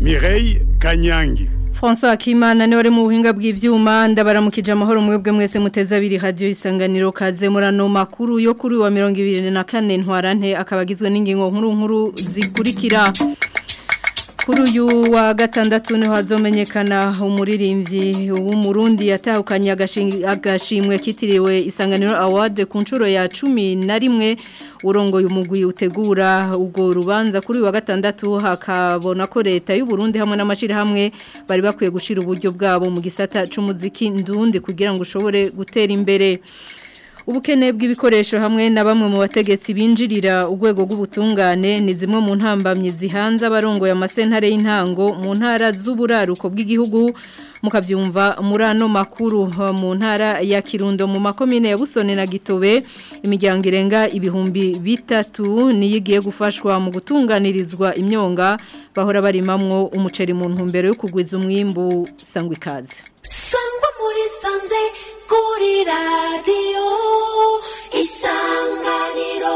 Mireille Kanyangi François Akimana ni wari mu buhinga bw'ivyuma ndabaramukije amahoro mwebwe mwese muteza abiri radio isanganiro kaze murano makuru yo kuri wa 2024 ntwarante akabagizwe n'ingingo nkuru nkuru zikurikira kuri uyu wa gatandatu niho hazomenyekana umuririmbyi w'umurundi yatahukanye agashimwe kitiriwe isanganiro award ku nshuro ya cumi na rimwe urongoye umugwi utegura ubwo rubanza kuri uyu wa gatandatu hakabona ko leta y'u Burundi hamwe n'amashirahamwe bari bakwiye gushira uburyo bwabo mu gisata c'umuziki ndundi kugira ngo ushobore gutera imbere ubukene bw'ibikoresho hamwe na bamwe mu bategetsi binjirira urwego rw'ubutungane ni zimwe mu ntambamyi zihanze abarongoye amasentare y'intango mu ntara z'uburaruko bw'igihugu mukabyumva muri ano makuru mu ntara ya kirundo mu makomine ya busone na gitobe imiryango irenga ibihumbi bitatu niyo igiye gufashwa mu gutunganirizwa imyonga bahora barimamwo umuceri mu ntumbero yo kugwiza umwimbu sangwa ikaze sangwa muri sanze kuri radiyo isanganiro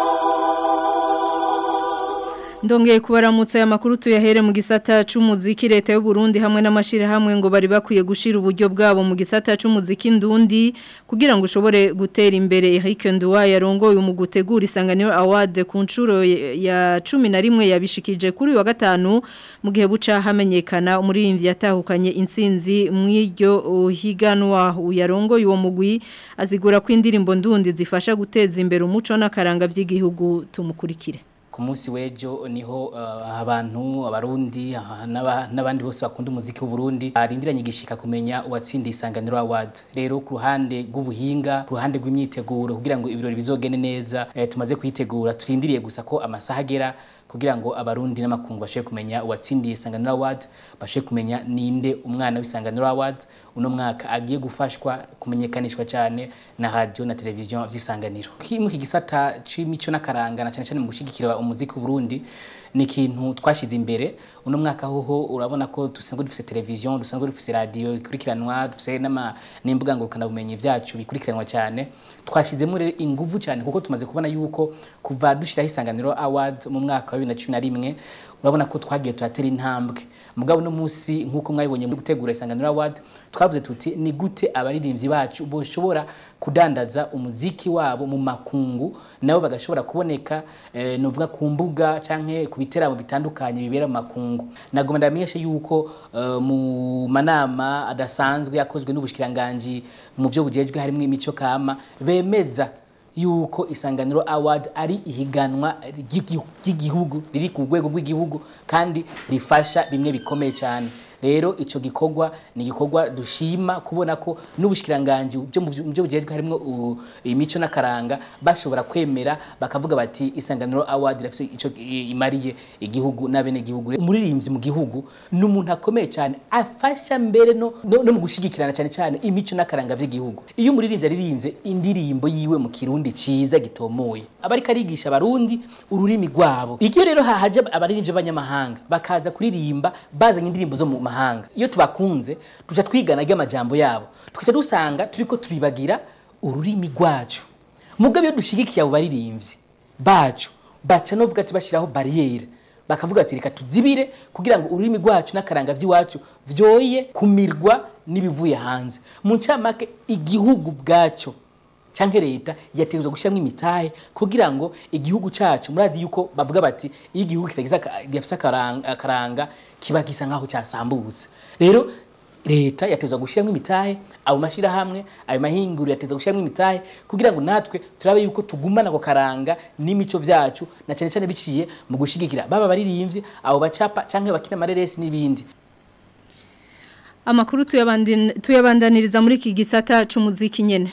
Ndongeye kubaramutsa aya makuru tuyahere mu gisata c'umuziki leta y'u Burundi hamwe n'amashirahamwe ngo bari bakwiye gushira uburyo bwabo mu gisata c'umuziki ndundi kugira ngo ushobore gutera imbere Eric Nduwa yarongoye mu gutegura isanganiro award ku nshuro ya 11 yabishikije kuri wa gatanu mu gihe buca hamenyekana umuririmbyi yatahukanye intsinzi mw'iryo higanwa uyarongoye uwo mugwi azigura ko indirimbo ndundi zifasha guteza imbere umuco n'akaranga by'igihugu tumukurikire ku munsi w'ejo niho abantu abarundi n'abandi bose bakunda umuziki w'uburundi barindiranye igishika kumenya uwatsindiye isanganiro award rero ku ruhande rw'ubuhinga ku ruhande rw'imyiteguro kugira ngo ibirori bizogende neza tumaze kuyitegura turindiriye gusa ko amasaha agera kugira ngo abarundi n'amakungu bashobe kumenya uwatsindiye isanganiro award bashobe kumenya ninde umwana w'isanganiro award uno mwaka agiye gufashwa kumenyekanishwa cyane na radio na televiziyo vy'isanganiro kimwe kigisata c'imico n'akaranga na cyane cyane mu gushigikira umuziki w'Uburundi ni ikintu twashize imbere uno mwaka hoho urabona ko dusanzwe dufise televiziyo dusanzwe dufise radio ikurikiranwa dufise n'ama n'imbuga ngurukana bumenyi vyacu bikurikiranwa cyane twashizemo rero inguvu cyane kuko tumaze kubona yuko kuva dushiraho isanganiro award mu mwaka wa 2011 urabona ko twagiye turatera intambwe mugabo no munsi nkuko mwabibonye muri gutegura isanganiro award twavuze tuti ni gute abaririmbyi bacu boshobora kudandaza umuziki wabo mu makungu nabo bagashobora kuboneka eh, novuga ku mbuga canke ku biteramo bitandukanye bibera mu makungu nagomba ndamenyeshe yuko uh, mu manama adasanzwe yakozwe n'ubushikiranganje mu byo bujejwe harimo imico kama bemeza yuko isanganiro award ari ihiganwa ry'igihugu riri ku rwego rw'igihugu kandi rifasha bimwe bikomeye cyane rero ico gikorwa ni gikorwa dushima kubona ko n'ubushikiranganje byo mu byo bujejwe harimo imico n'akaranga bashobora kwemera bakavuga bati isanganiro award rafise ico imariye igihugu n'abene gihugu umuririmbyi mu gihugu n'umuntu akomeye cyane afasha mbere no, no, no mu gushigikirana cyane cyane imico n'akaranga by'igihugu iyo umuririmbyi aririmbye indirimbo yiwe mu kirundi ciza gitomoye abari karigisha abarundi ururimi rwabo iyo rero hahaje abaririmbyi b'abanyamahanga bakaza kuririmba bazanye indirimbo zo mu mahanga iyo tubakunze tuca twigana ry'amajambo yabo tukaca dusanga turiko turibagira ururimi rwacu mugabo iyo dushigikiye abo baririmbyi bacu baca novuga ati bashiraho barriere bakavuga ati reka tuzibire kugira ngo ururimi rwacu n'akaranga vy'iwacu vyoye kumirwa n'ibivuye hanze mu ncamake igihugu bwaco canke leta yategezwa gushyiramo imitahe kugira ngo igihugu cacu murazi yuko bavuga bati iyo igihugu kitagize gifise akaranga kiba gisa nkaho cyasambutse rero leta yatezwa gushyiramo imitahe abo mashirahamwe ayo mahinguriro yatezwa gushyiramo imitahe kugira ngo natwe turabe yuko tugumana ako karanga n'imico vyacu na cyane cyane biciye mu gushigikira baba baririmbyi abo bacapa canke bakina amareresi n'ibindi amakuru tuyabandaniriza muri iki gisata c'umuziki nyene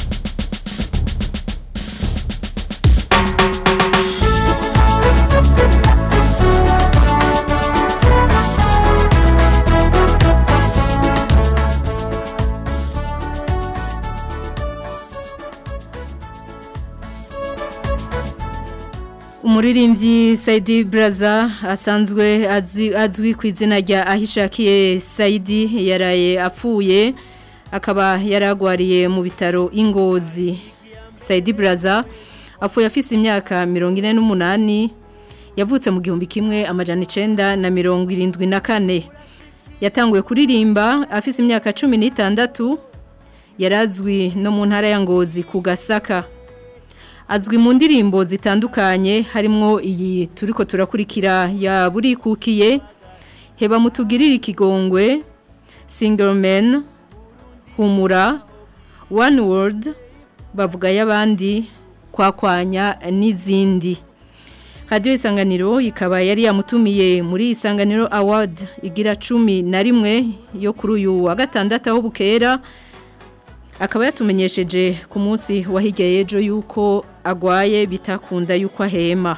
umuririmbyi Saidi Braza asanzwe azwi ku izina rya ahishakiye Saidi yaraye apfuye akaba yaragwariye mu bitaro ingozi Saidi Braza apfuye afise imyaka mirongo ine n'umunani yavutse mu gihumbi kimwe amajana icenda na mirongo irindwi na kane yatanguye kuririmba afise imyaka cumi n'itandatu yarazwi no mu ntara ya ngozi ku gasaka azwi mu ndirimbo zitandukanye harimwo iyi turiko turakurikira ya burikukiye heba mutugirire ikigongwe single man humura one word bavuga y'abandi kwakwanya n'izindi radiyo isanganiro ikaba yari yamutumiye muri isanganiro award igira cumi na rimwe yo kuri uyu wa gatandatu aho bukera akaba yatumenyesheje ku munsi wahirya y'ejo yuko agwaye bitakunda yuko ahema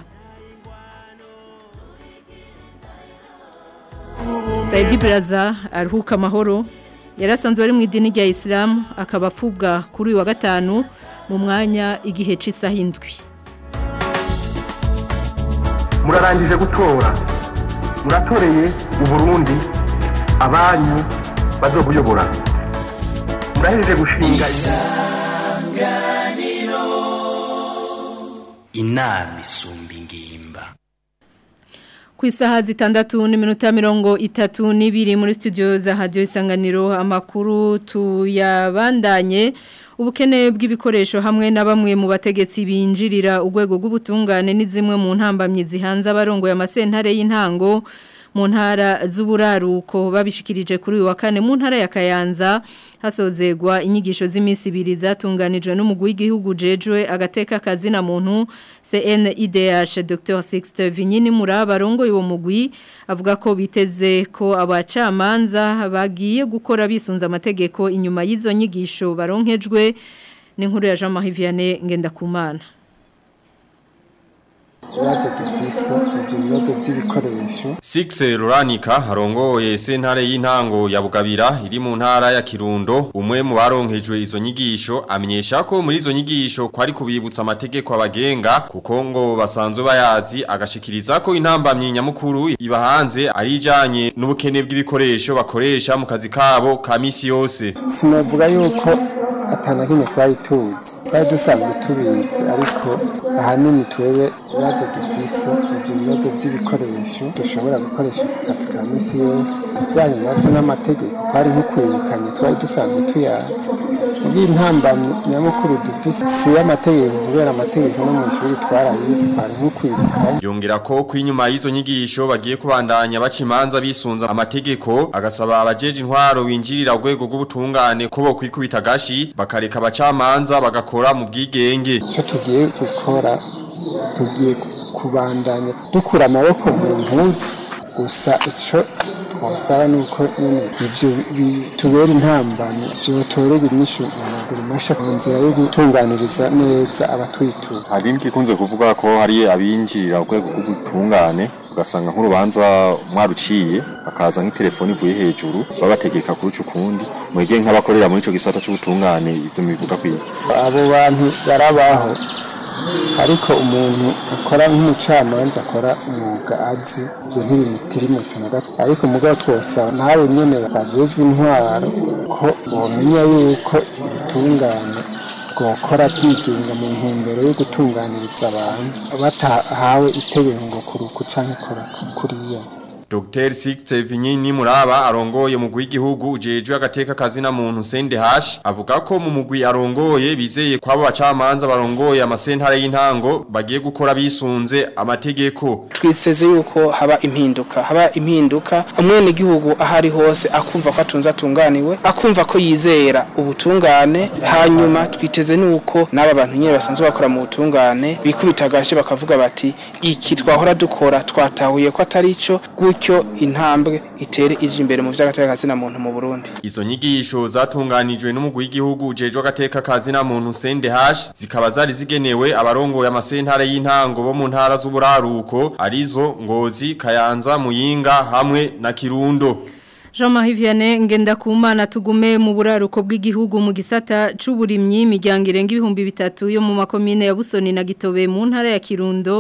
Saidi Braza aruhuka amahoro yarasanzwe ari mu idini rya Islam akaba apfubwa kuri uyu wa gatanu mu mwanya igihe cy'isaha indwi murarangije gutora muratoreye uburundi abanyu bazobuyobora murahejeje gushinga inama isumba ingimba ku isaha zitandatu n'iminota mirongo itatu n'ibiri muri studio za radiyo isanganiro amakuru tuyabandanye ubukene bw'ibikoresho hamwe na bamwe mu bategetsi binjirira urwego rw'ubutungane ni zimwe mu ntambamyi zihanze abarongo y'amasentare y'intango mu ntara z'uburaruko babishikirije kuri uyu wa kane mu ntara ya Kayanza hasozegwa inyigisho z'iminsi ibiri zatunganijwe n'umugwi w'igihugu jejwe agateka kazina muntu CNIDH Dr Sixte Vinyini Muraba rongo uwo mugwi avuga ko biteze ko abacamanza bagiye gukora bisunza amategeko inyuma y'izo nyigisho baronkejwe n'inkuru ya Jean Marie Vianney Ngendakumana ibibazo dufise ibyo bibazo by'ibikoresho Sixe Ruranika harongoye sentare y'intango ya Bugabira iri mu ntara ya Kirundo umwe mu baronkejwe izo nyigisho amenyesha ko muri izo nyigisho kwari kubibutsa amategeko abagenga kuko ngo basanzwe bayazi agashikiriza ko intambamyi nyamukuru ibahanze ari ijanye n'ubukene bw'ibikoresho bakoresha mu kazi kabo ka misi yose sinavuga yuko atana kimwe twari tuzi twari dusanzwe tubizi ariko ahanini twebwe ibibazo dufise ibyo bibazo by'ibikoresho dushobora gukoresha ku kazi ka misi yose bijyanye nabyo n'amategeko twari nkukwirukanye twari dusanzwe tuyazi ubwo intambamyi nyamukuru dufise si y'amategeko kubera amategeko no mu ishuri twarayizi twari nkukwirukanye yongera ko kwinyuma y'izo nyigisho bagiye kubandanya baca imanza bisunza amategeko agasaba abajeje intwaro binjirira urwego rw'ubutungane ko bo kwikubita gashi bakareka abacamanza bagakora mu bwigenge icyo tugiye gukora tugiye kubandanya dukura amaboko mu mpuzu gusa icyo twasaba ni uko nyine ibyo bitubera intambamyi byotorera inyishu mu maguru masha mu nzira yo gutunganiriza neza abatwitura hari n'igikunze kuvuga ko hari abinjirira urwego rw'ubutungane ugasanga nk'urubanza mwaruciye bakaza nk'itelefoni ivuye hejuru babategeka kuruca ukundi mwebwe nk'abakorera muri ico gisata c'ubutungane ivyo mubivuga kwiki abo bantu barabaho ariko umuntu akora nk'umucamanza akora umwuga azi ibyo ntibimutirimutse na gato ariko mugabo twose nawe nyene bajejwe intwaro ko bomenya yuko ubutungane bwokora bwigenga mu ntumbero yo gutunganiriza abantu batahawe itegeko ngo kuruku canke kora kuriya Dr. Sixte Vinyini Muraba arongoye mu w'igihugu ujejwe agateka kazina muntu Sende Hash avuga ko mu mugwi arongoye bizeye kwabo bacamanza barongoye amasentare y'intango bagiye gukora bisunze amategeko twizeze yuko haba impinduka haba impinduka umwene gihugu ahari hose akumva ko atunze atunganiwe akumva ko yizera ubutungane hanyuma twiteze nuko n'aba bantu nyine basanzwe bakora mu butungane bikubita gashi bakavuga bati iki twahora dukora twatahuye ko atari ico gutyo intambwe itere ije imbere mu vy'agateka kazina muntu mu Burundi Izo nyigisho zatunganijwe n'umugwi w'igihugu ujejwe agateka kazina muntu Sende Hash zikaba zari zigenewe abarongoye amasentare y'intango bo mu ntara z'uburaruko arizo Ngozi Kayanza Muyinga hamwe na Kirundo Jean-Marie Vianney ngenda kumana tugume mu buraruko bw'igihugu mu gisata c'uburimyi imiryango irenga ibihumbi bitatu yo mu makomine ya Busoni na Gitobe mu ntara ya Kirundo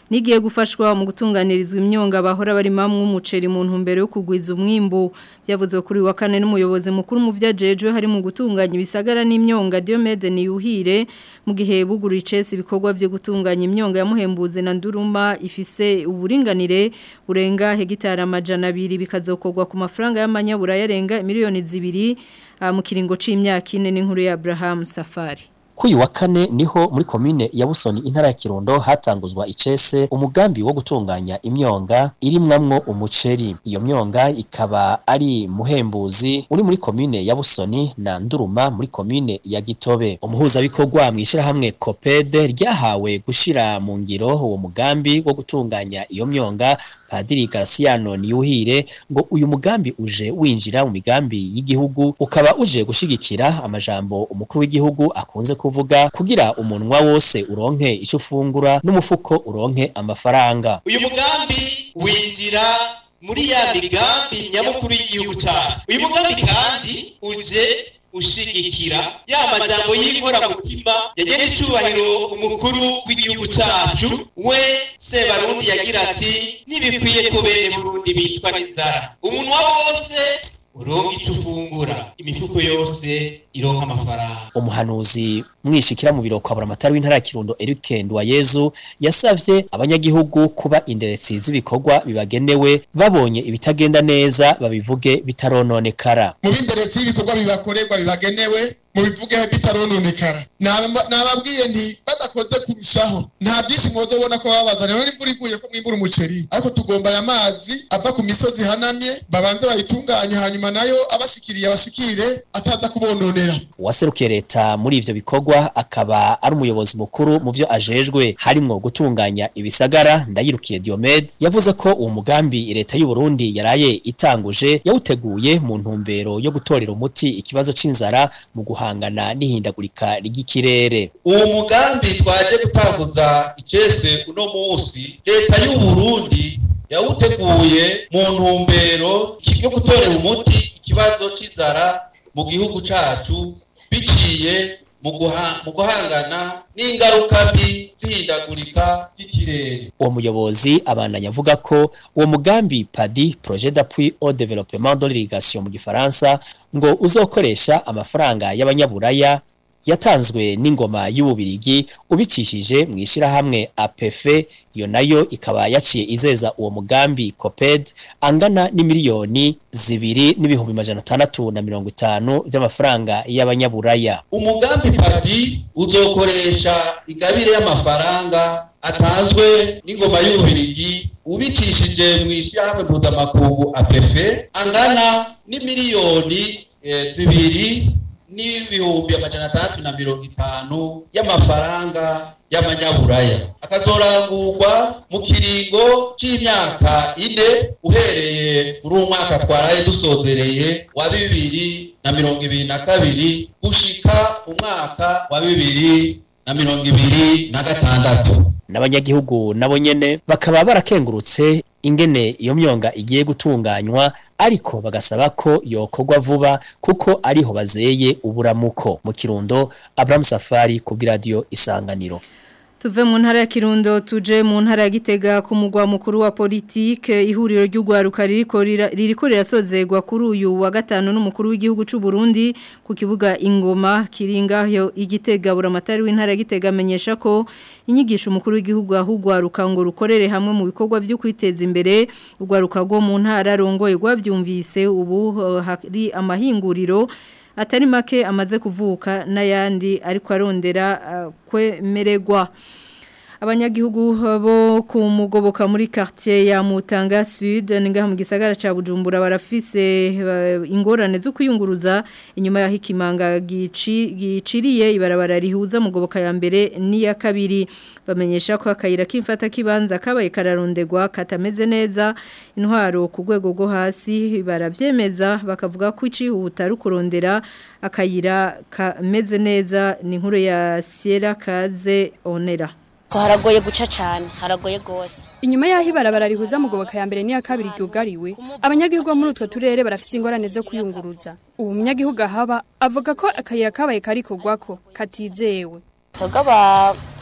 nigiye gufashwa mu gutunganirizwa imyonga bahora barimamwe umuceri mu ntumbero yo kugwiza umwimbu byavuzwe kuri wa kane n'umuyobozi mukuru mu vyajejwe hari mu gutunganya ibisagara n'imyonga Diomede Niyuhire mu gihe buguru icese ibikorwa byo gutunganya imyonga yamuhembuze na nduruma ifise uburinganire burenga hegitari amajana abiri bikazokorwa ku mafaranga y'amanyabura yarenga miliyoni zibiri uh, mu kiringo c'imyaka ine n'inkuru ya Abraham Safari Kuyu wa kane niho muri komine ya Busoni intara ya Kirundo hatanguzwa icese umugambi wo gutunganya imyonga irimwamwo umuceri. Iyo myonga ikaba ari muhembuzi uri muri komine ya Busoni na Nduruma muri komine ya Gitobe. Umuhuza bikorwa mwishira hamwe Copede ryahawe gushira mu ngiro uwo mugambi wo gutunganya iyo myonga Padiri Garciano Niyuhire ngo uyu mugambi uje winjira mu migambi y'igihugu ukaba uje gushigikira amajambo umukuru w'igihugu akunze kuvuga kugira umunwa wose uronke ico ufungura n'umufuko uronke amafaranga uyu mugambi winjira muri ya migambi nyamukuru y'igihugu cyacu uyu mugambi kandi uje ushigikira ya majambo y'inkoramutima yagena icubahiro umukuru w'igihugu cacu we sebarundi yagira ati ntibikwiye ko bene burundi bicwa n'inzara umunwa wose uronka ico ufungura imifuko yose ironka amafaranga umuhanuzi mwishikira mu biro kwa buramatari w'intara ya Kirundo Eric Ndwayezu yasavye abanyagihugu kuba inderetsi z'ibikorwa bibagenewe babonye ibitagenda neza babivuge bitarononekara mu b'inderetsi y'ibikorwa bibakorerwa bibagenewe mu bivuge bitarononekara nababwiye nti badakoze kurushaho nta byinshi mwozobona ko babaza rero n'imvura iguye ko mwimbura umuceri ariko tugomba aya mazi ava ku misozi ihanamye babanze bayitunganye hanyuma nayo abashikiriye abashikire ataza kubononera uwaserukiye leta muri ivyo bikorwa akaba ari umuyobozi mukuru mu vyo ajejwe harimwo gutunganya ibisagara ndayirukiye Diomed yavuze ko uwo mugambi leta y'u Burundi yaraye itanguje yawuteguye mu ntumbero yo gutorera umuti ikibazo c'inzara mu guhangana n'ihindagurika ry'ikirere uwo mugambi twaje gutanguza icese uno munsi leta y'u Burundi yawuteguye mu ntumbero yo gutorera umuti ikibazo c'inzara mu gihugu cacu biciye mu guhangana n'ingaruka mbi zihindagurika ry'ikirere uwo muyobozi abandanya avuga ko uwo mugambi padi projet d'appui au développement de l'irrigation mu gifaransa ngo uzokoresha amafaranga y'abanyaburaya yatanzwe n'ingoma y'ububirigi ubicishije mu ishirahamwe APF iyo nayo ikaba yaciye izeza uwo mugambi COPED angana n'imiliyoni zibiri n'ibihumbi majana atandatu na mirongo itanu vy'amafaranga y'abanyaburaya umugambi padi uzokoresha ingabire y'amafaranga atanzwe n'ingoma y'ububirigi ubicishije mu ishirahamwe mpuzamakungu APF angana n'imiliyoni e, zibiri n'ibihumbi amajana atandatu na mirongo itanu y'amafaranga y'amanyaburaya akazorangurwa mu kiringo c'imyaka ine uhereye muri uwo mwaka twaraye dusozereye wa bibiri na mirongo ibiri na kabiri gushika umwaka wa bibiri na mirongo ibiri na gatandatu n'abanyagihugu nabo nyene bakaba barakengurutse ingene iyo myonga igiye gutunganywa ariko bagasaba ko yokorwa vuba kuko ariho bazeye uburamuko mu kirundo Abraham Safari ku radio isanganiro Tuve mu ntara ya Kirundo tuje mu ntara ya Gitega ku mugwa mukuru wa politike ihuriro ry'ugwaruka ririko ririko rirasozegwa kuri uyu wa gatano n'umukuru w'igihugu c'u Burundi ku kibuga ingoma kiringa yo igitega buramatari w'intara ya Gitega amenyesha ko inyigisho umukuru w'igihugu ahugwaruka ngo rukorere hamwe mu bikorwa byo kwiteza imbere ugwaruka rwo mu ntara rongoye rwavyumvise ubu hari amahinguriro atari make amaze kuvuka n'ayandi ariko arondera uh, kwemererwa abanyagihugu bo ku mugoboka muri quartier ya Mutanga Sud ningaha mu gisagara ca Bujumbura barafise uh, ingorane zo kuyunguruza inyuma ya hikimanga giciriye ibarabara rihuza mugoboka ya mbere n'iya kabiri bamenyesha ko akayira kimfata kibanza kabaye kararondegwa katameze neza intwaro ku rwego rwo hasi baravyemeza bakavuga ko icihuta rukurondera akayira kameze neza ni nkuru ya Sierra Kaze Onera haragoye guca cyane haragoye gose inyuma yaho ibarabara rihuza mugoboka ya mbere n'iya kabiri ryugariwe abanyagihugu muri utwo turere barafise ingorane zo kuyunguruza ubu munyagihugu ahaba avuga ko akayira kabaye kari kugwako katizewe twebwe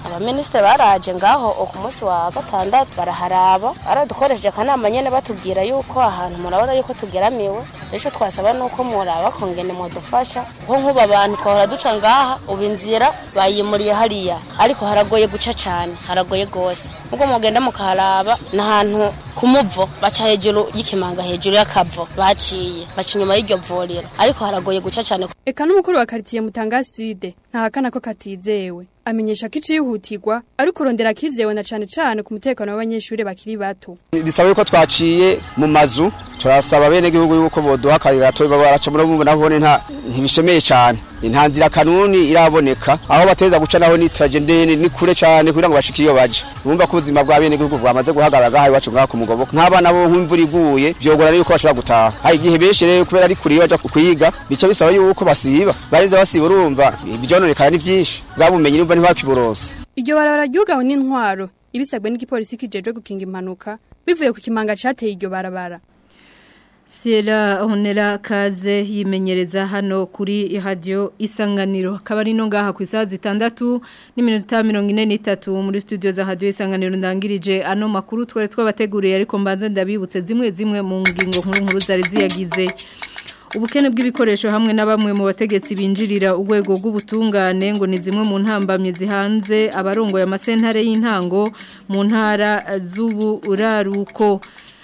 abaminisitiri baraje ngaho ku munsi wa gatandatu baraharaba baradukoresheje akanama nyene batubwira yuko ahantu murabona yuko tugeramiwe rero twasaba nuko muraba kongene mudufasha kuko nk'ubu abantu twahora duca ngaha ubu inzira bayimuriye hariya ariko haragoye guca cane haragoye gose ubwo mugenda mukaharaba n'ahantu ku muvo baca hejuru y'ikimanga hejuru y'akavo baciye baca inyuma y'iryo vuriro ariko haragoye guca cane Eka n'umukuru wa quartier Mutanga Sud ntahakana ko katizewe amenyesha ko icihutirwa ari kurondera kizewe na cane cane ku mutekano w'abanyeshuri bakiri bato bisaba yuko twaciye mu mazu turasaba bene gihugu yuko boduha akarira to baraca muri ubu nabone nta ntibishemeye cyane nta nzira kanuni iraboneka aho bateza guca naho ni tragedie ni kure cyane kugira ngo bashike iyo baje bumva ko ubuzima bwa bene gihugu bwamaze guhagarara gahaye iwacu ngaha ku mugoboka nk'abana bo nk'imvura iguye byogora yuko bashobora gutaha hari igihe benshi rero kubera ari kure iyo baja kwiga bica bisaba yuko basiba bareze basiba urumva ibyononekana ni byinshi bwabumenyi urumva ntibakiborose Iryo barabara ryugawe n'intwaro ibisabwe n'igipolisi kijejwe gukinga impanuka bivuye ku kimanga cateye iryo barabara Sierra Honera Kaze yimenyereza hano kuri radio Isanganiro kabari no ngaha ku isaha zitandatu n'iminota 43 muri studio za radio Isanganiro ndangirije ano makuru twari twabateguriye ariko mbanze ndabibutse zimwe zimwe mu ngingo nkuru nkuru zari ziyagize ubukene bw'ibikoresho hamwe na bamwe mu bategetsi binjirira urwego rw'ubutungane ngo ni zimwe mu ntambamye zihanze abarongoye amasentare y'intango mu ntara z'uburaruko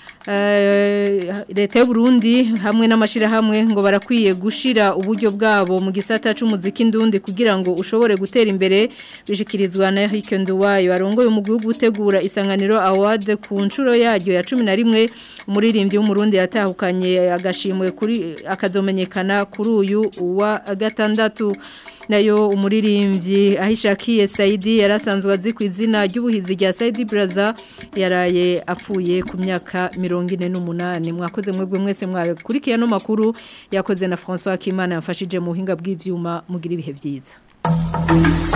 leta y'uburundi hamwe n'amashyirahamwe ngo barakwiye gushira uburyo bwabo mu gisata cy'umuziki ndundi kugira ngo ushobore gutera imbere bishikirizwa na Eric Nduwayo arongoye umugwi wo gutegura isanganiro award ku nshuro yaryo ya 11 umuririmbyi w'umurundi yatahukanye agashimwe kuri akazomenyekana kuri uyu wa gatandatu nayo umuririmbyi ahishakiye Saidi yarasanzwe azi ku izina ry'ubuhizi rya Saidi Braza yaraye apfuye ku myaka 48 mwakoze mwebwe mwese mwakurikiye no makuru yakoze na François Kimana yafashije mu buhinga bw'ivyuma mugira ibihe byiza